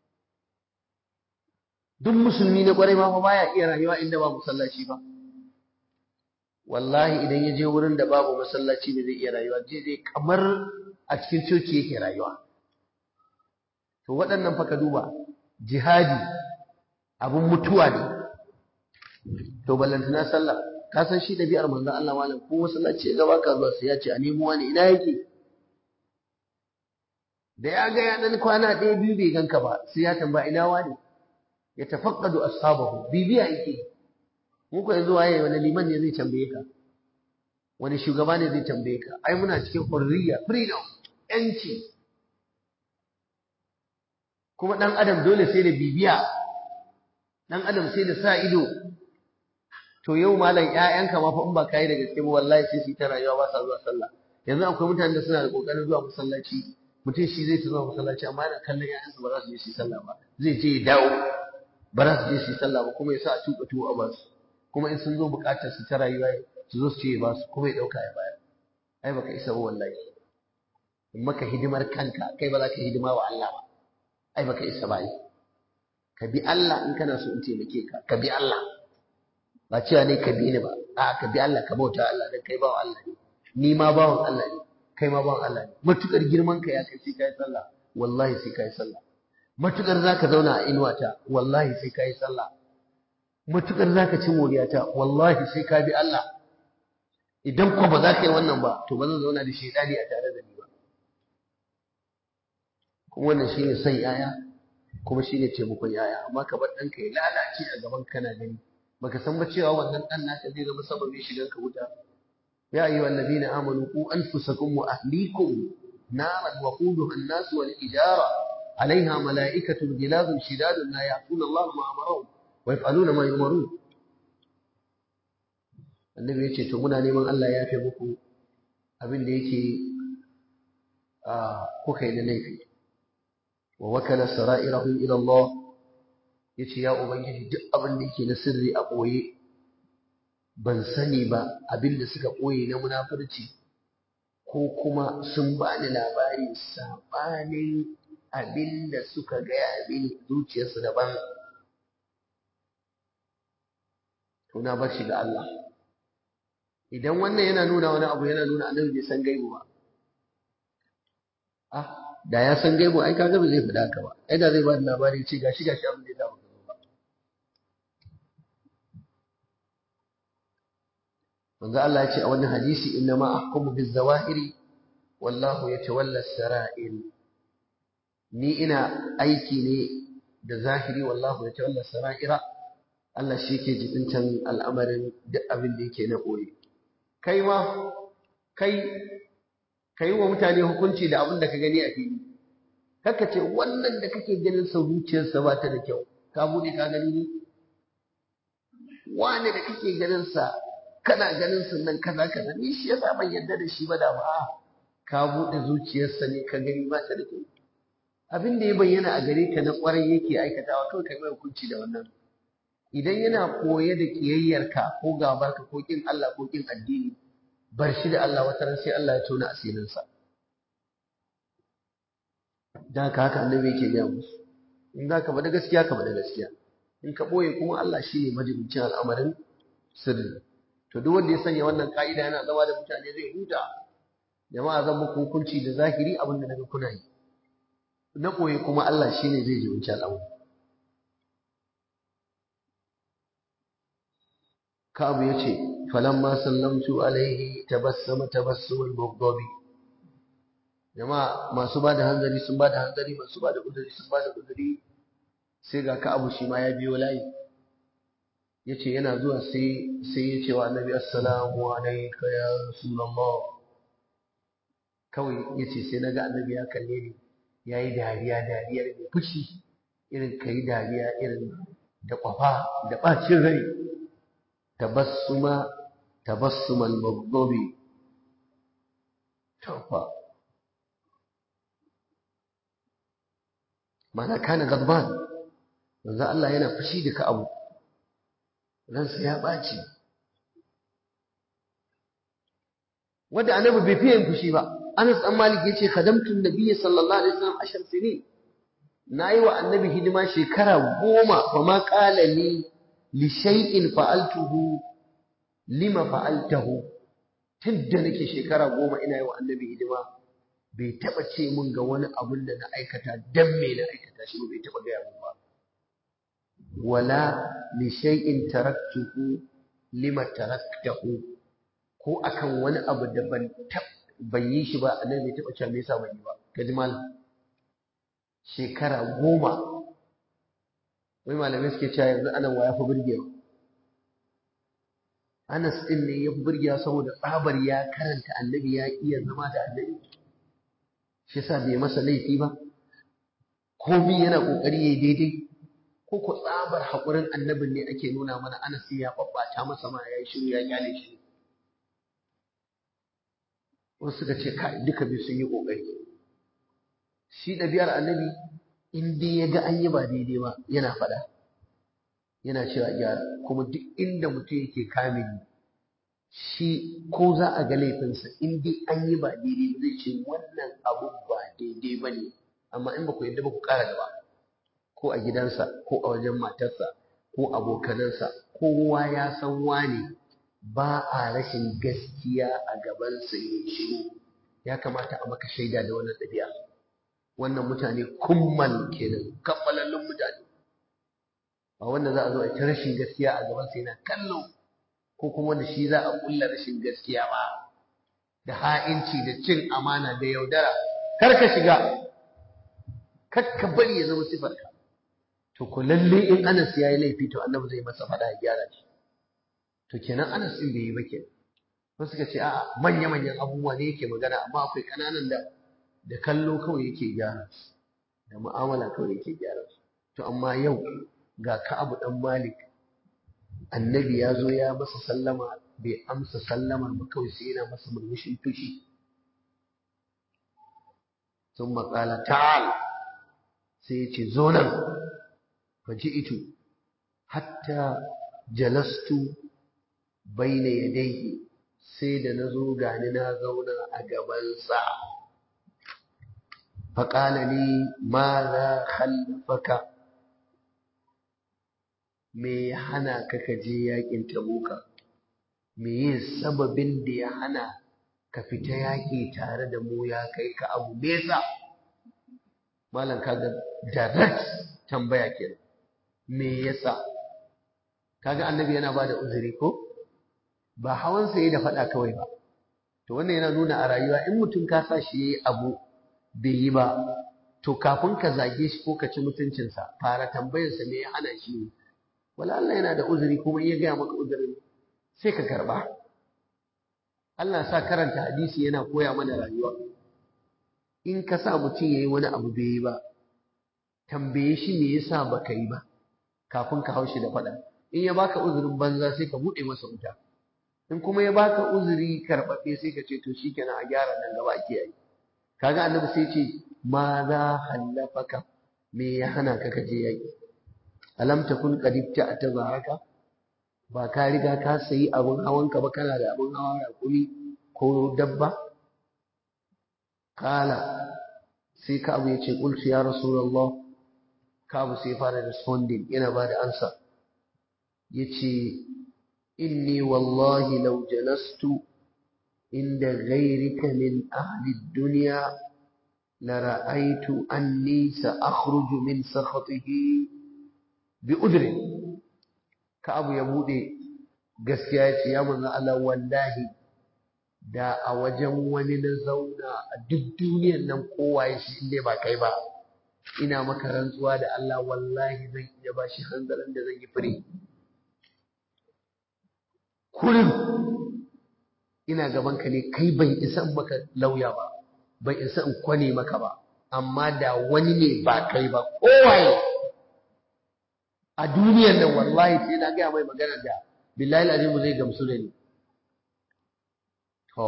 duk musulmi na ƙwarai ma fa baya iya rayuwa inda ba masallaci ba wallahi idan ya je wurin da babu masallaci ne zai iya rayuwa je dai kamar a cikin coci yake rayuwa to waɗannan fa ka duba jihadi abun mutuwa ne to ballantana sallah ka san shi ɗabi'ar manzon Allah malam ko masallaci ya gaba ka zuwa sai ya ce a nemo wani ina yake da ya ga ya dan kwana ɗaya biyu bai ganka ba sai ya tambaya ina wani ya tafaqqadu ashabahu bibiya yake mu ko yanzu waye wani liman ne zai tambaye ka wani shugaba ne zai tambaye ka ai muna cikin hurriya freedom yanci kuma dan adam dole sai da bibiya dan adam sai da sa ido to yau malam ƴaƴanka ma fa in ba kai da gaske ba wallahi sai su ta rayuwa ba sa zuwa sallah yanzu akwai mutanen da suna da kokarin zuwa masallaci mutum shi zai ta zuwa masallaci amma yana kallon ƴaƴansa ba za su je su yi sallah ba zai je ya dawo ba za su je su yi sallah ba kuma ya sa a tuka tuwo a basu kuma in sun zo buƙatar su ta rayuwa su zo su ce ya basu kuma ya ɗauka ya bayar ai baka isa ba wallahi in maka hidimar kanka kai ba za ka hidima wa Allah ba ai baka isa ba ka bi Allah in kana so in taimake ka ka bi Allah ba cewa ne ka bi ni ba a ka bi Allah ka bauta Allah dan kai bawan Allah ne ni ma bawan Allah ne kai ma bawan Allah ne matukar girman ka ya kai sai kai sallah wallahi sai kai sallah matukar zaka zauna a inuwata wallahi sai kai sallah matukar zaka ci moriyata wallahi sai ka bi Allah idan ko ba za ka yi wannan ba to ba zan zauna da shaidani a tare da ni ba kuma wannan shine son yaya kuma shine taimakon yaya amma ka bar ɗanka ya lalace a gaban kana gani baka san ba cewa wannan ɗan naka zai zama sababin shigan ka wuta ya ayyuha alladhina amanu qu anfusakum wa ahlikum naran waquduha an-nas wal ijara عليها ملائكة غلاظ شداد لا يعصون الله ما أمرهم ويفعلون ما يؤمرون annabi ya ce to muna neman Allah ya fi muku abin da yake kuka yi na laifi wa wakala sara'irahu ila Allah yace ya ubangiji duk abin da yake na sirri a boye ban sani ba abin da suka boye na munafurci ko kuma sun bani labari sabanin abin da suka gaya mini zuciyarsu daban to na bar shi ga Allah idan wannan yana nuna wani abu yana nuna annabi bai san gaibu ba ah da ya san gaibu ai kaga ba zai fada ka ba ai da zai ba da labari ce gashi gashi abin da ya dawo ba manzo Allah ya ce a wannan hadisi inna ma ahkumu biz zawahiri wallahu yatawalla as-sara'il ni ina aiki ne da zahiri wallahu yatawalla as-sara'ira Allah shi ke jibintan al'amarin duk abin da yake na ɓoye. Kai ma, kai, ka yi wa mutane hukunci da abin da ka gani a fili. Kaka ce wannan da kake ganin sa zuciyarsa ba ta da kyau, ka buɗe ka gani ne? Wane da kake ganin sa, kana ganin sa nan kaza kaza, ni shi yasa ban yarda da shi ba da ba. Ka buɗe zuciyarsa ne ka gani ba ta da kyau. Abin da ya bayyana a gare ka na ƙwarai yake aikatawa kawai ka mai hukunci da wannan. idan yana koye da kiyayyarka ko gabarka ko kin Allah ko kin addini bar shi da Allah wata ran sai Allah ya tona asirinsa dan haka haka annabi yake gaya musu in za ka bada gaskiya ka bada gaskiya in ka boye kuma Allah shi ne majibincin al'amarin sirri to duk wanda ya sanya wannan ka'ida yana zama da mutane zai huta jama'a zan muku hukunci da zahiri abin da naga kuna yi na koyi kuma Allah shine zai ji wuce al'amari Ka'abu ya ce, falamma sallamtu alaihi tabassama tabassumul mughdabi jama'a masu ba da hanzari sun ba da hanzari masu ba da uzuri sun ba da uzuri sai ga Ka'abu shi ma ya biyo layi yace yana zuwa sai sai ya ce wa Annabi assalamu alayka ya rasulullah kawai yace sai naga Annabi ya kalle ni yayi dariya dariyar mai fushi irin kai dariya irin da kwafa da bacin rai tabassuma tabassumal maghdubi tawfa mana kana gadban manzo Allah yana fushi da ka abu ransa ya ɓaci wanda annabi bai fiye yin fushi ba Anas dan Malik yace khadamtu nabiyyi sallallahu alaihi wasallam ashar sinin nayi wa annabi hidima shekara goma fa ma qala li li shay'in fa'altuhu lima fa'altahu tunda nake shekara goma ina yi wa annabi hidima bai taba ce mun ga wani abun da na aikata dan me na aikata shi bai taba gaya mun ba wala li shay'in taraktuhu lima taraktahu ko akan wani abu da ban ban yi shi ba annabi bai taba cewa me yasa ban yi ba kaji malam shekara goma wai malamai suke cewa yanzu anan wa ya fi burgewa Anas din ne ya fi burgewa saboda tsabar ya karanta annabi ya iya zama da annabi shi yasa bai masa laifi ba komai yana kokari yayi daidai ko ko tsabar haƙurin annabin ne ake nuna mana Anas ya babbata masa ma yayi shiru ya kyale shi wasu suka ce kai duka biyu sun yi kokari shi ɗabi'ar annabi in dai ya ga an yi ba daidai ba yana faɗa yana cewa gyara kuma duk inda mutum yake kamili shi ko za a ga laifinsa in dai an yi ba daidai zai ce wannan abu ba daidai ba ne amma in ba ku yadda ba ku ƙara gaba ko a gidansa ko a wajen matarsa ko abokanansa kowa ya san wane ba a rashin gaskiya a gabansa ya shiru ya kamata a maka shaida da wannan ɗabi'a wannan mutane kummal kenan kammalallun mutane ba wanda za a zo a ta rashin gaskiya a gabansa yana kallo ko kuma wanda shi za a kulla rashin gaskiya ba da ha'inci da cin amana da yaudara kar ka shiga kar ka bari ya zama sifarka to ko lalle in Anas ya yi laifi to Annabi zai masa fada ya gyara shi to kenan Anas din bai yi ba kenan wasu suka ce a'a manya manyan abubuwa ne yake magana amma akwai kananan da da kallo kawai yake gyara su da mu'amala kawai yake gyara su to amma yau ga Ka'abu dan Malik annabi ya zo ya masa sallama bai amsa sallamar ba kawai sai yana masa murmushin fushi sun maƙala ta'al sai ya ce zo nan faji'itu hatta jalastu baina yadayhi sai da na zo gani na zauna a gabansa faƙala ni ma za khalfaka me ya hana ka ka je yaƙin tabuka me yin sababin da ya hana ka fita yaƙi tare da mu ya kai ka abu nesa malam kaga direct tambaya kenan me yasa kaga annabi yana bada uzuri ko ba hawan sa da faɗa kawai ba to wannan yana nuna a rayuwa in mutum ka sa shi yayi abu bai yi ba to kafin ka zage shi ko ka ci mutuncinsa fara tambayarsa me ya hana shi ne wala Allah yana da uzuri kuma ya gaya maka uzurin sai ka karba Allah sa karanta hadisi yana koya mana rayuwa in ka sa mutum yayi wani abu bai yi ba tambaye shi me yasa baka yi ba kafin ka haushi da faɗa in ya baka uzurin banza sai ka buɗe masa wuta in kuma ya baka uzuri karɓaɓɓe sai ka ce to shikenan a gyara nan gaba ake yi kaga annabi sai ce ma za hallafaka me ya hana ka kaje yaki alam takun qad ta zaraka ba ka riga ka sayi abun hawanka ba kana da abun hawa raƙumi ko dabba kala sai ka abu ya ce qultu ya rasulullah ka abu sai fara responding yana ba da ansa yace inni wallahi law jalastu inda ghayrika min ahli dunya لرأيت أني سأخرج من سخطه بأذر كأبو يبودي gaskiya ya ce ya manzo Allah wallahi da a wajen wani na zauna a duk duniyar nan kowa ya shi inda ba kai ba ina maka rantsuwa da Allah wallahi zan iya ba shi hanzarin da zan yi fure kullum ina gaban ka ne kai ban isa maka lauya ba ban isa in kwane maka ba amma da wani ne ba kai ba kowaye a duniyar nan wallahi sai na gaya mai magana da billahi azimu zai gamsu da ni to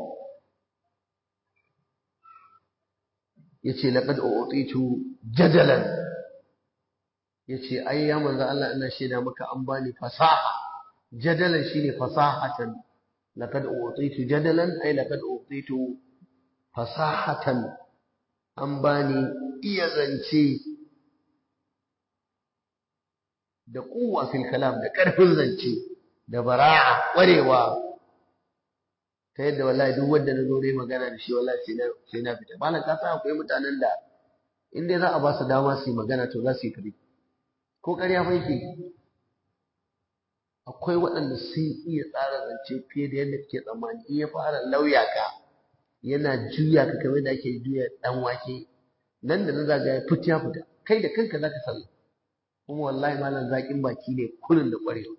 yace laqad utitu jadalan yace ai ya manzo Allah ina shaida maka an bani fasaha jadalan shine fasahatan laqad utitu jadalan ai laqad utitu fasahatan an bani iya zance da kuwa fil kalam da ƙarfin zance da bara'a ƙwarewa ta yadda wallahi duk wanda na zo dai magana da shi wallahi sai na sai na fita malam ka san akwai mutanen da in dai za a ba su dama su yi magana to za su yi kare ko ƙarya fa yake akwai waɗanda sun iya tsara zance fiye da yadda kake tsammani in ya fara lauya ka yana juya ka kamar da ake juya dan wake nan da nan za ga ya fita ya fita kai da kanka zaka san kuma wallahi malam zakin baki ne kullun da ƙwarewa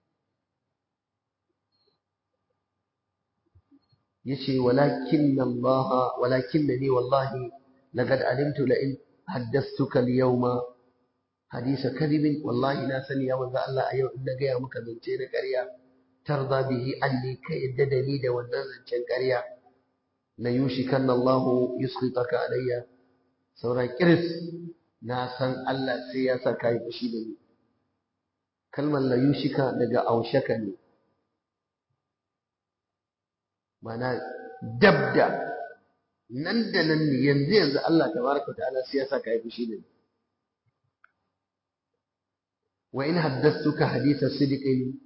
yace walakin Allah walakin ni wallahi laqad alimtu la in haddathtuka al-yawma hadisa kadhibin wallahi na sani ya manzo Allah a yau in na gaya maka zance na ƙarya tarda bihi anni ka yadda da ni da wannan zancen ƙarya la yushikanna Allah yusqitaka alayya saura kiris na san Allah sai ya sa kai fushi da ni kalmar la yushika daga aushaka ne mana dabda nan da nan ne yanzu yanzu Allah tabaraka ta'ala sai ya sa kai fushi da ni wa in haddathtuka haditha sidqin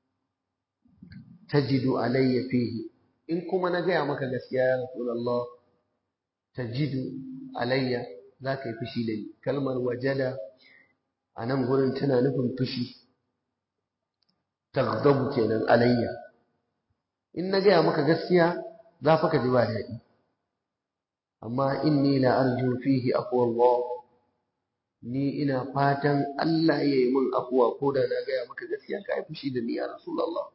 tajidu alayya fihi in kuma na gaya maka gaskiya ya rasulullah tajidu alayya za ka yi fushi da ni kalmar wajada a nan gurin tana nufin fushi taghdabu kenan alayya in na gaya maka gaskiya za fa ka ji ba daɗi amma inni la arju fihi aqwa ni ina fatan Allah ya yi min afuwa ko da na gaya maka gaskiya ka yi fushi da ni ya rasulullah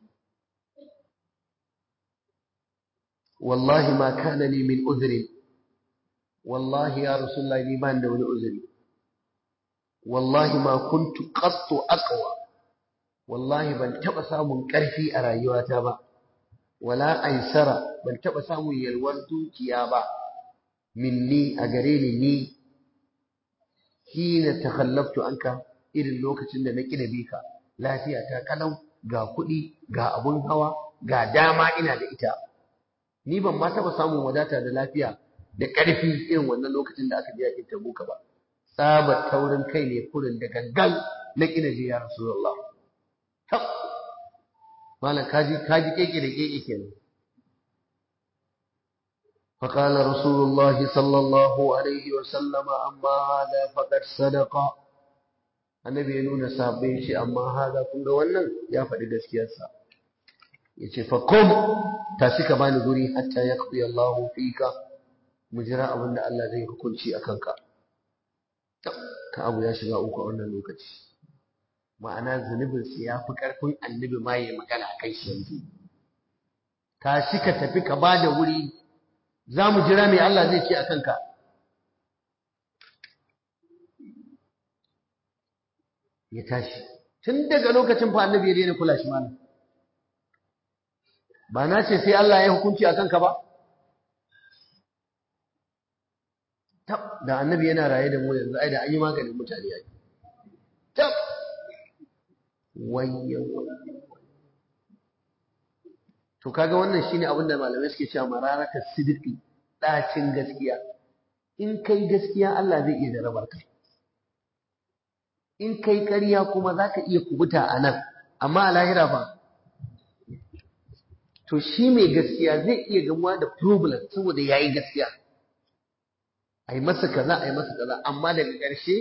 wallahi ma kana li min udhrin wallahi ya rasulullah ni ban da wani uzuri wallahi ma kuntu qattu aqwa wallahi ban taba samun karfi a rayuwata ba wala aisara ban taba samun yalwar dukiya ba minni a gare ni ni hina takhallaftu anka irin lokacin da na kida bika lafiya ta kalau ga kuɗi ga abun hawa ga dama ina da ita ni ban ma taba samun wadata da lafiya da ƙarfi irin wannan lokacin da aka je yakin tabuka ba tsabar taurin kai ne kurin da gangan na kina je ya rasulullah tab malam kaji kaji keke da keke kenan فقال رسول الله صلى الله عليه وسلم أما هذا فقد صدق annabi ya nuna sabbin shi amma haza kun ga wannan ya faɗi gaskiyarsa ya ce fa kum tashi ka bani guri hatta yaqdi Allahu fika mu jira abin da Allah zai hukunci a kanka ka abu ya shiga uku a wannan lokaci ma'ana zunubin su ya fi ƙarfin annabi ma ya magana a kai shi yanzu tashi ka tafi ka ba da wuri za mu jira mai Allah zai ce a kanka ya tashi tun daga lokacin fa annabi ya daina kula shi malam ba na ce sai Allah ya hukunci a kanka ba tab da annabi yana raye da mu yanzu ai da an yi maganin mutane ai tab wayya to kaga wannan shine abin da malamai suke cewa mararaka sidiki dacin gaskiya in kai gaskiya Allah zai iya jarabar ka in kai ƙarya kuma zaka iya kubuta a nan amma a lahira fa to shi mai gaskiya zai iya gamuwa da problem saboda ya yi gaskiya a yi masa kaza a yi masa kaza amma daga ƙarshe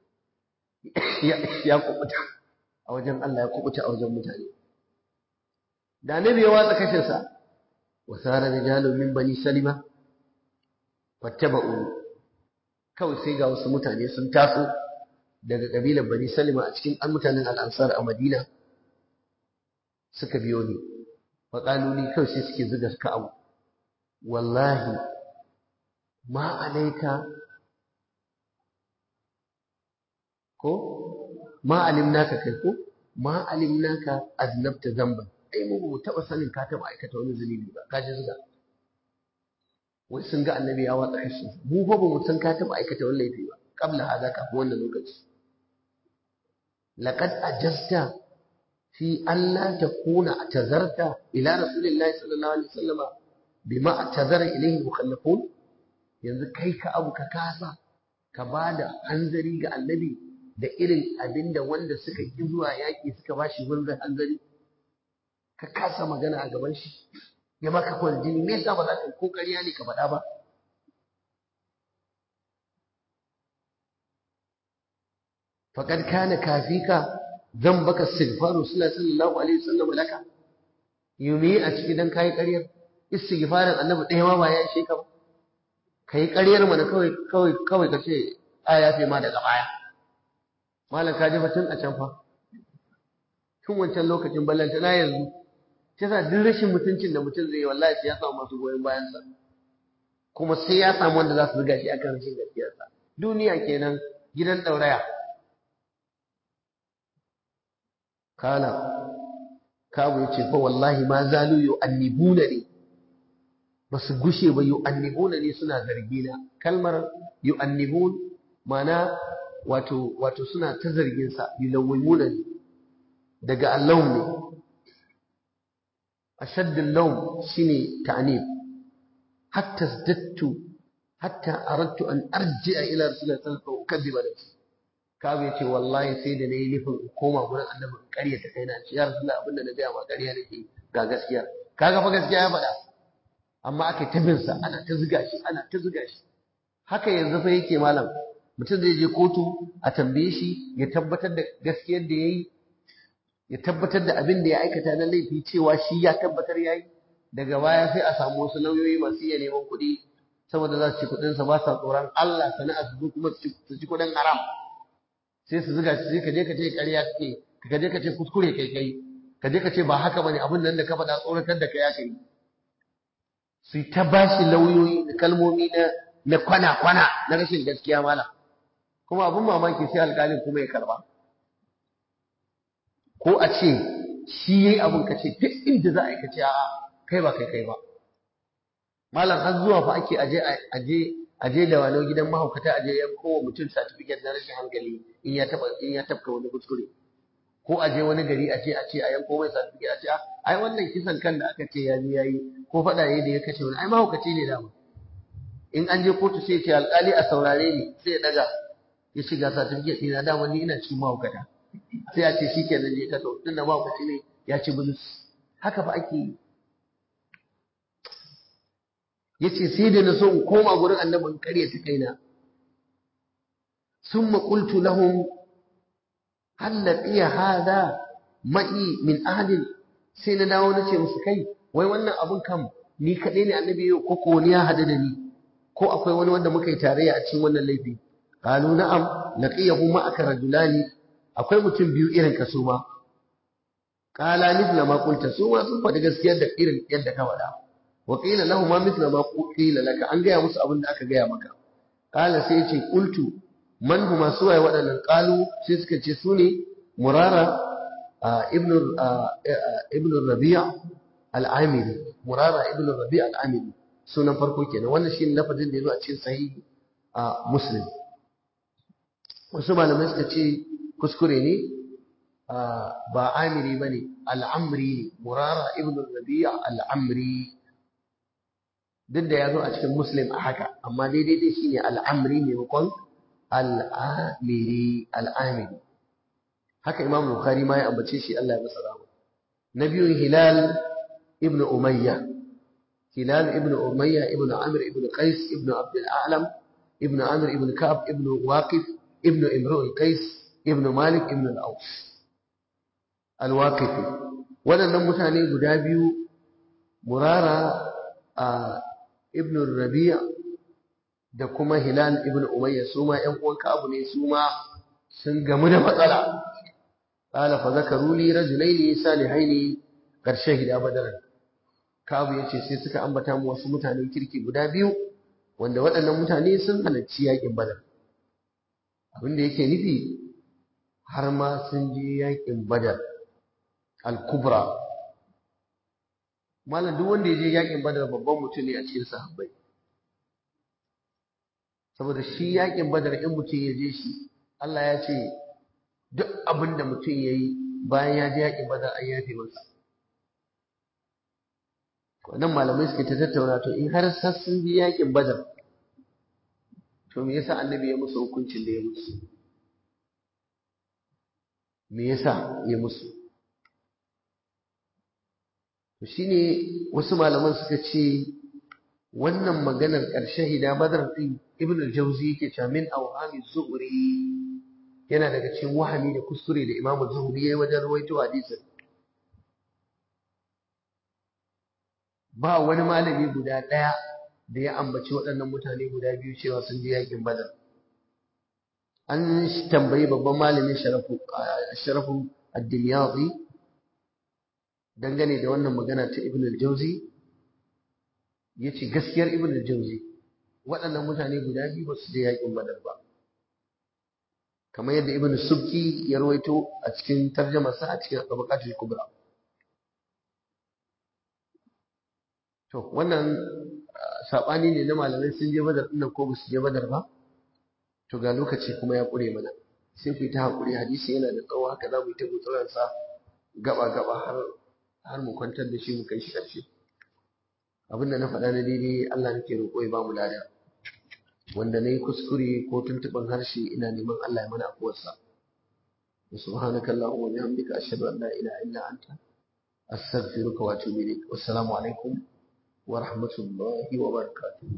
ya kubuta a wajen Allah ya kubuta a wajen mutane da annabi ya watsa kashinsa wa sara rijalu min bani salima fattaba'u kawai sai ga wasu mutane sun taso daga kabilar bani salima a cikin an mutanen al'ansar a madina suka biyo ni faƙaluli kawai sai suke zuga suka abu wallahi ma alaika ko ma alimnaka kai ko ma alimnaka aznabta zamban ai mu mu taba sanin ka taba aikata wani zunubi ba ka ji zuga wai sun ga annabi ya watsa kashi mu fa ba mu san ka taba aikata wani laifi ba kabla hada kafin wannan lokaci laqad ajasta fi alla takuna atazarta ila rasulillahi sallallahu alaihi wasallam bima atazara ilayhi mukhallafun yanzu kai ka abu ka kasa ka bada hanzari ga annabi da irin abinda wanda suka ki zuwa yaƙi suka ba shi gurbin hanzari ka kasa magana a gaban shi ya maka kwan jini me yasa ba za ka ko ƙarya ne ka faɗa ba faqad kana kafika baka istighfaru sallallahu alaihi wasallam laka yumi a ciki dan kai ƙaryar istighfarin annabi ɗaya ma ba ya ishe ka ba kai ƙaryar mana kawai kawai kawai ka ce a ya fi ma daga baya malam ka ji tun a can fa tun wancan lokacin ballanta na yanzu ta sa duk rashin mutuncin da mutum zai yi wallahi sai ya samu masu goyon bayansa kuma sai ya samu wanda za su riga shi akan rashin gaskiyarsa duniya kenan gidan ɗauraya kala kabu ya ce fa wallahi ma zalu yu'annibuna ne ba su gushe ba yu'annibuna ne suna zargina kalmar yu'annibun mana wato wato suna ta zargin sa yulawwimuna ne daga allawm ne ashadd allawm shine ta'nib hatta zaddattu hatta aradtu an arji'a ila rasulillahi sallallahu alaihi wasallam ukadiba nafsi kabu yace wallahi sai da nayi nufin koma gurin annabi in ƙarya ta kaina ce ya rasulullahi abinda na gaya ma ƙarya nake ga gaskiya kaga fa gaskiya ya faɗa amma aka tabin sa ana ta zuga shi ana ta zuga shi haka yanzu fa yake malam mutum zai je kotu a tambaye shi ya tabbatar da gaskiyar da ya yi ya tabbatar da abin da ya aikata na laifi cewa shi ya tabbatar ya yi daga baya sai a samu wasu lauyoyi masu iya neman kuɗi saboda za su ci kuɗinsa ba sa tsoron Allah sana'a su zo kuma su ci kuɗin haram sai su zuga shi sai ka je ka ce ƙarya kake ka je ka ce kuskure kai kai ka je ka ce ba haka bane abin nan da ka faɗa tsoratar da kai aka yi su ta bashi lauyoyi da kalmomi na na kwana-kwana na rashin gaskiya malam kuma abin mamaki sai alƙalin kuma ya karba ko a ce shi yayi abin ka ce duk inda za a yi ka ce a'a kai ba kai kai ba malam har zuwa fa ake aje aje aje da wani gidan mahaukata aje yan kowa mutum certificate na rashin hankali in ya taba in ya tafka wani kuskure ko aje wani gari a ce a ce a yanko mai certificate a ce ai wannan kisan kan da aka ce ya ji yayi ko faɗa yayi da ya kashe wani ai mahaukaci ne dama in an je kotu sai ce alƙali a saurare ni sai ya daga ya shiga certificate ɗina dama ni ina cikin mahaukata sai a ce shikenan je ka to tunda mahaukaci ne ya ci bulus haka fa ake yi yace sai da na so in koma gurin annabi in kare ta kaina summa qultu lahum hal laqiya hada ma'i min ahli sai na dawo nace musu kai wai wannan abun kam ni kadai ne annabi yau ko ko ni ya hada da ni ko akwai wani wanda muka yi tarayya a cikin wannan laifi qalu na'am laqiyahu ma'aka rajulani akwai mutum biyu irin ka su ma qala mithla ma qulta su ma sun faɗi gaskiyar da irin yadda ka faɗa wa qila lahu ma mithla ma qila laka an gaya musu abin da aka gaya maka qala sai yace qultu man huma suwaye waɗannan qalu sai suka ce su ne murara ibn ibn rabi' al-amiri murara ibn rabi' al-amiri sunan farko kenan wannan shine lafazin da yazo a cikin sahihi muslim wasu malamai suka ce kuskure ne ba amiri bane al-amri ne murara ibn rabi' al-amri duk da ya zo a cikin muslim a haka amma daidai dai shine al'amri maimakon al'amiri al'amiri haka imam bukhari ma ya ambace shi Allah ya masa rahama na biyun hilal ibn Umayya Hilal ibn Umayya ibn Amr ibn Qais ibn Abd al-A'lam ibn Amr ibn Ka'ab ibn Waqif ibn Imru al-Qais ibn Malik ibn al-Aws al-Waqifi waɗannan mutane guda biyu Murara a ibn Rabi' da kuma Hilal ibn Umayya su ma ƴan uwan Ka'ab ne su ma sun gamu da matsala qala fa zakaru li rajulaini salihaini qad shahida badran Ka'ab yace sai suka ambata mu wasu mutanen kirki guda biyu wanda waɗannan mutane sun halarci yakin Badar abinda yake nufi har ma sun je yakin Badar al-Kubra malam duk wanda ya je yakin Badar babban mutum ne a cikin sahabbai saboda shi yakin Badar in mutum ya je shi Allah ya ce duk abin da mutum ya yi bayan ya je yaƙin badar an yafe masa wannan malamai suke ta tattauna to in har sassun je yaƙin badar to me yasa annabi ya musu hukuncin da ya musu me yasa ya musu to shine wasu malaman suka ce wannan maganar ƙarshe hida badar din ibn al-jawzi yake cewa min awhami zuhri yana daga cikin wahami da kuskure da Imam Zuhri yayi wajen rawaito hadisin ba wani malami guda ɗaya da ya ambaci waɗannan mutane guda biyu cewa sun je yakin Badar an tambayi babban malamin sharafu sharafu ad-Dimyati dangane da wannan magana ta Ibn al-Jawzi yace gaskiyar Ibn al-Jawzi waɗannan mutane guda biyu ba su je yakin Badar ba kamar yadda ibn subki ya rawaito a cikin tarjamarsa a cikin tabaqatul kubra to wannan sabani ne na malamai sun je badar din ko ba su je badar ba to ga lokaci kuma ya kure mana sai ku yi ta hakuri hadisi yana da tsawo haka za mu yi ta gutsuran sa gaba gaba har har mu kwantar da shi mu kai shi karshe abin da na faɗa na daidai Allah nake roƙo ya ba mu lada wanda na yi kuskure ko tuntuɓin harshe ina neman Allah ya mana afuwarsa. Subhanaka Allahumma wa bihamdika ashhadu an la ilaha illa anta astaghfiruka wa atubu ilaik. Wassalamu alaikum wa rahmatullahi wa barakatuh.